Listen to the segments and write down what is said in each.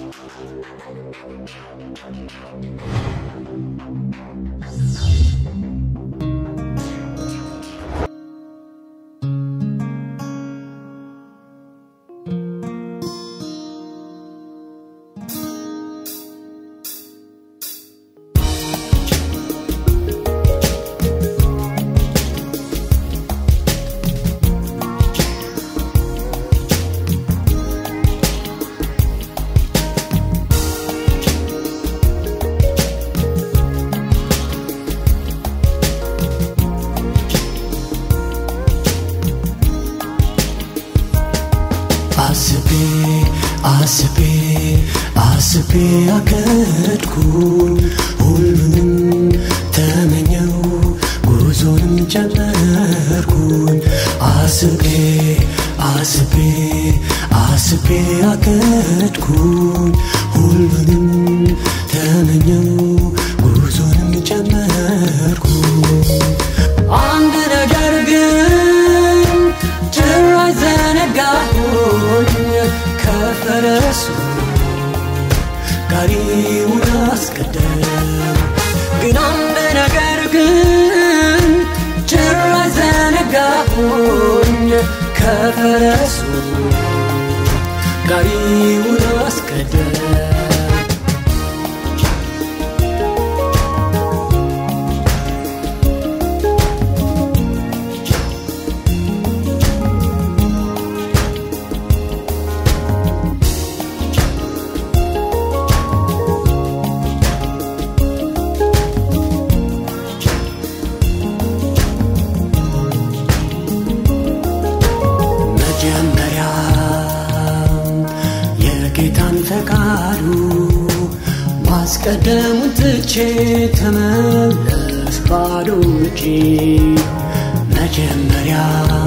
አስቤ አስቤ አስቤ አቀድኩኝ ሁሉንም ተመኘው ጉዞንም ጀመርኩኝ አስቤ አስቤ አስቤ አቀድኩኝ ሁሉንም ተመኘው ጉዞንም ጀመርኩኝ አንድ ነገር ግን ጭራሽ ዘነጋሁኝ ከፈረሱ ጋሪውን አስቀደም ግን አንድ ነገር ግን ጭራሽ ዘነጋሁኝ ከፈረሱ ጋሪውን አስቀደም መጀመሪያ የጌታን ፈቃዱ ማስቀደሙን ትቼ ተመለስ ባዶ እጄ መጀመሪያ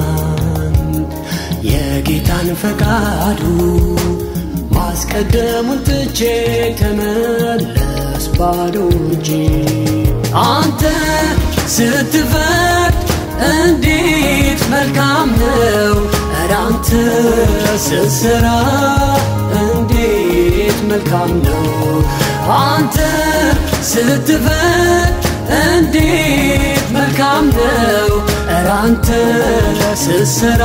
የጌታን ፈቃዱ ማስቀደሙን ትቼ ተመለስ ባዶ እጄ አንተ ስትፈቅድ እንዴት መልካም ነው ኧረ አንተ ስትሰራ እንዴት መልካም ነው አንተ ስትፈቅድ እንዴት መልካም ነው ኧረ አንተ ስትሰራ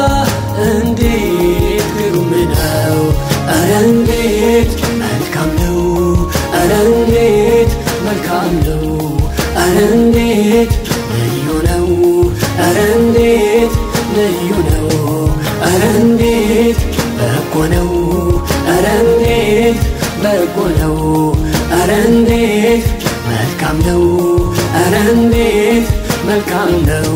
እንዴት ግሩም ነው ኧረ እንዴት መልካም ነው ኧረ እንዴት መልካም ነው ኧረ እንዴት ልዩ ነው ኧረ እንዴት ልዩ ነው ኧረ እንዴት በጎ ነው ኧረ እንዴት በጎ ነው ኧረ እንዴት መልካም ነው ኧረ እንዴት መልካም ነው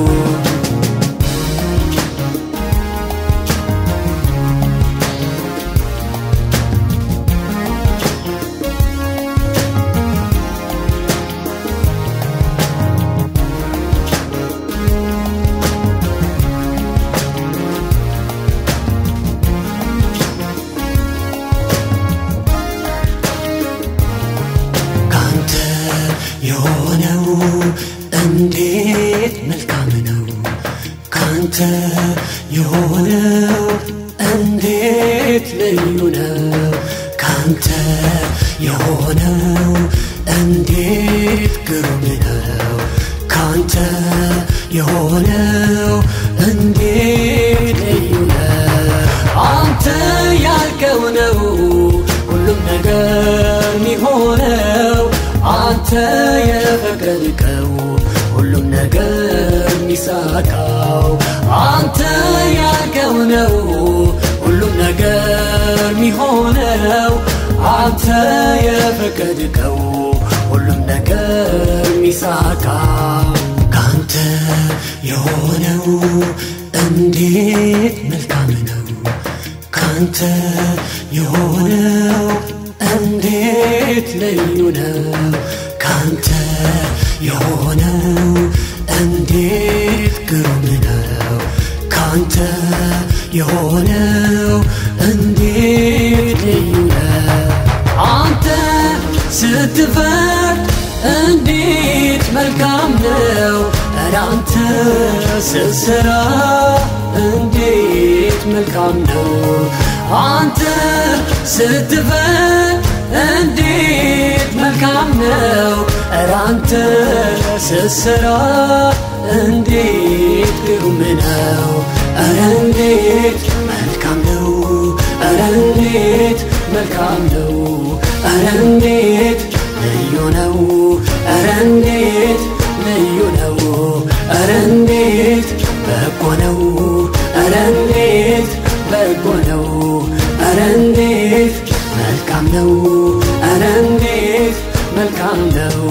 ካንተ የሆነው እንዴት መልካም ነው ካንተ የሆነው እንዴት ልዩ ነው ካንተ የሆነው እንዴት ግሩም ነው ካንተ የሆነው እንዴት ልዩ ነው አንተ ያልከው ነው ሁሉም ነገር የሚሆነው አንተ የፈቀድከው ሁሉም ነገር የሚሳካው አንተ ያልከው ነው ሁሉም ነገር የሚሆነው አንተ የፈቀድከው ሁሉም ነገር የሚሳካው ካንተ የሆነው እንዴት መልካም ነው ካንተ የሆነው እንዴት ልዩ ነው ካንተ የሆነው እንዴት ግሩም ነው ካንተ የሆነው እንዴት ልዩ ነው አንተ ስትፈርድ እንዴት መልካም ነው ኧረ አንተ ስትሰራ እንዴት መልካም ነው አንተ ስትፈርድ እንዴት መልካም ነው ኧረ አንተ ስትሰራ እንዴት ግሩም ነው ኧረ እንዴት መልካም ነው ኧረ እንዴት መልካም ነው ኧረ እንዴት ልዩ ነው ኧረ እንዴት ልዩ ነው ኧረ እንዴት በጎ ነው ኧረ እንዴት በጎ ነው ኧረ እንዴት መልካም ነው ኧረ እንዴት መልካም ነው